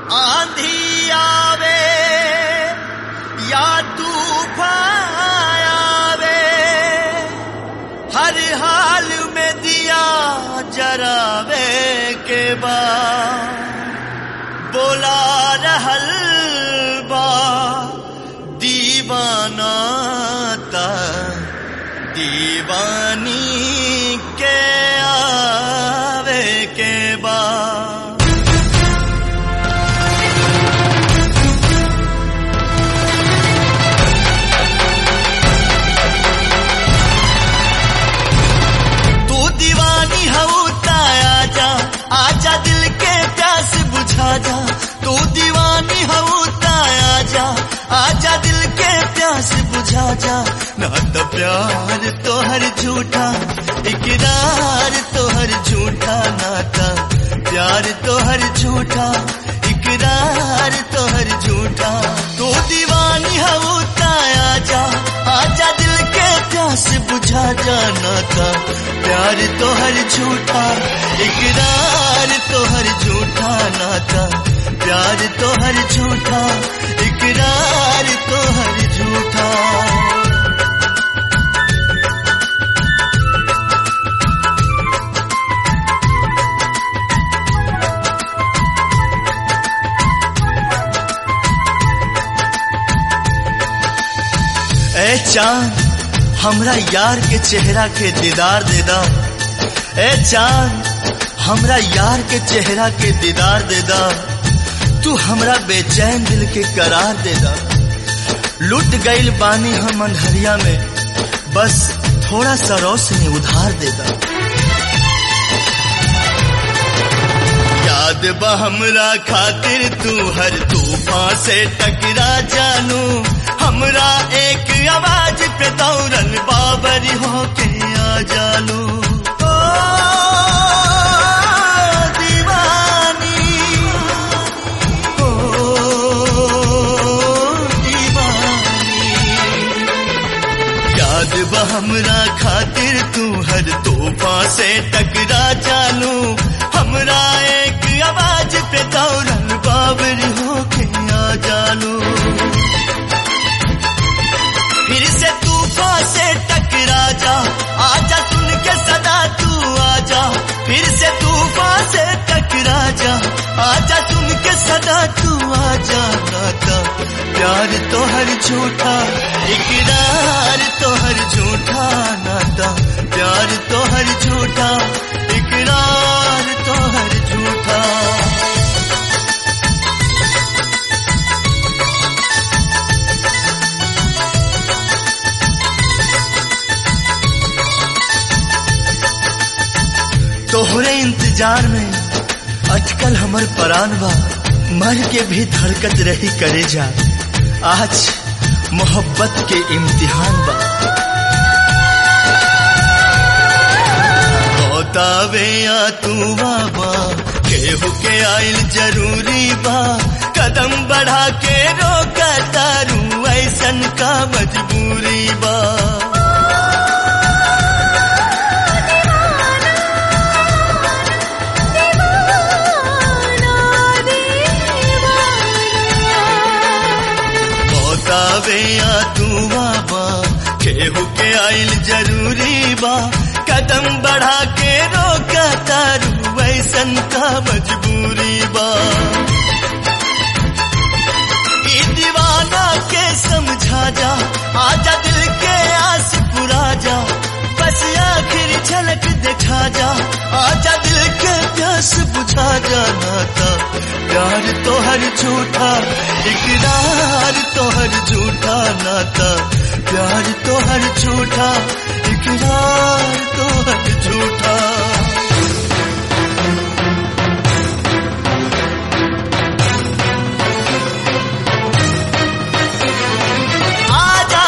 आंधी आवे या तूफान आवे हर हाल में दिया जरावे के बाद बोला रहल बा दीवाना ता दीवानी के आवे के बाद तू दीवानी हऊ आजा आजा दिल के प्यास बुझा जा तू दीवानी हऊ आजा आजा दिल के प्यास बुझा जा ना तो प्यार तोहर झूठा इकरार तोहर झूठा नाता प्यार तोहर झूठा इकरार तोहर झूठा तू दीवानी हऊ आजा आजा दिल के प्यास बुझा जाना था प्यार तोहर झूठा इकरार तोहर झूठा नाता प्यार तोहर झूठा इकरार तोहर झूठा ए चांद हमरा यार के चेहरा के दीदार दे दा ए चांद हमरा यार के चेहरा के दीदार दे दा तू हमरा बेचैन दिल के करार दे दा लुट गईल बानी हम अंधरिया में बस थोड़ा सा रोशनी उधार दे दा याद बा हमरा खातिर तू हर तूफान से टकरा जानू हमरा एक आवाज पे दौड़ल बाबरी होके आ जालू ओ दीवानी ओ दीवानी याद बा हमरा खातिर तू हर तोहफा से टकरा जानू हमरा एक आवाज पे दौड़ल बाबर होके आ जानू फिर से तूफान से टकरा जा आजा सुन के सदा तू आजा फिर से तूफान से टकरा जा आजा सुन के सदा तू आजा नाता प्यार तो हर झूठा इकरार तो हर झूठा नाता प्यार तो हर झूठा इकरार तो हर झूठा तोहरे इंतजार में अटकल हमर परान बा मर के भी धड़कत रही करे जा आज मोहब्बत के इम्तिहान बा बतावे या तू बाबा केहू के आइल जरूरी बा कदम बढ़ा के रोका तारू ऐसन का मजबूरी बा बतावे या तू बाबा केहू के आइल जरूरी बा कदम बढ़ा के रोका तारू ऐसन का मजबूरी बा ई दीवाना के समझा जा आजा दिल के आस पुरा जा बस आखिर झलक दिखा जा आजा दिल के प्यास बुझा जा नाता प्यार तो हर झूठा इकरार तो हर झूठा नाता प्यार तो हर झूठा इकरार तो हर झूठा आजा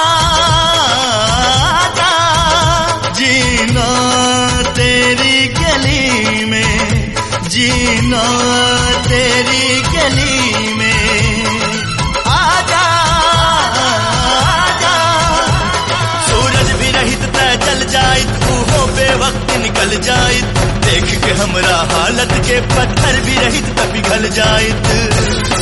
आजा जीना तेरी गली में जीना तेरी गली में आजा आजा सूरज भी रहित तय जल जाइत हो बेवक्त निकल जाइत देख के हमरा हालत के पत्थर भी रहित त पिघल जाइत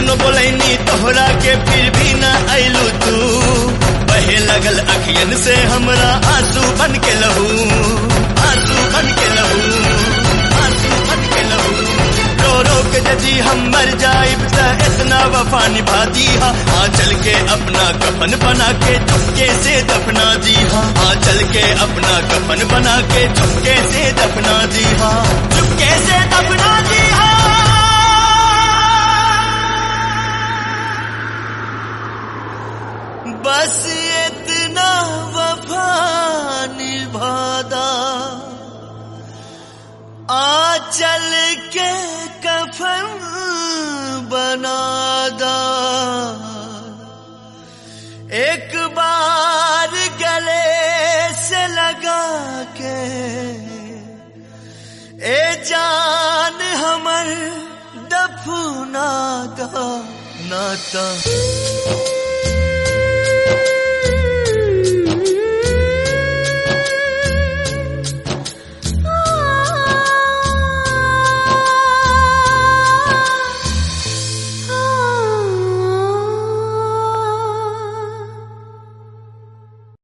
कितनो बोलैनी तोहरा के फिर भी ना आइलू तू बहे लगल अखियन से हमरा आंसू बन के लहू आंसू बन के लहू आंसू बन के लहू रो रो के यदि हम मर जाइब त इतना वफा निभा दीहा आ चल के अपना कफन बना के चुपके से दफना दीहा आ चल के अपना कफन बना के चुपके से दफना दीहा चुपके से दफना दीहा बस इतना वफा निभादा आ चल के कफन बनादा एक बार गले से लगा के ए जान हमर दफना दा नाता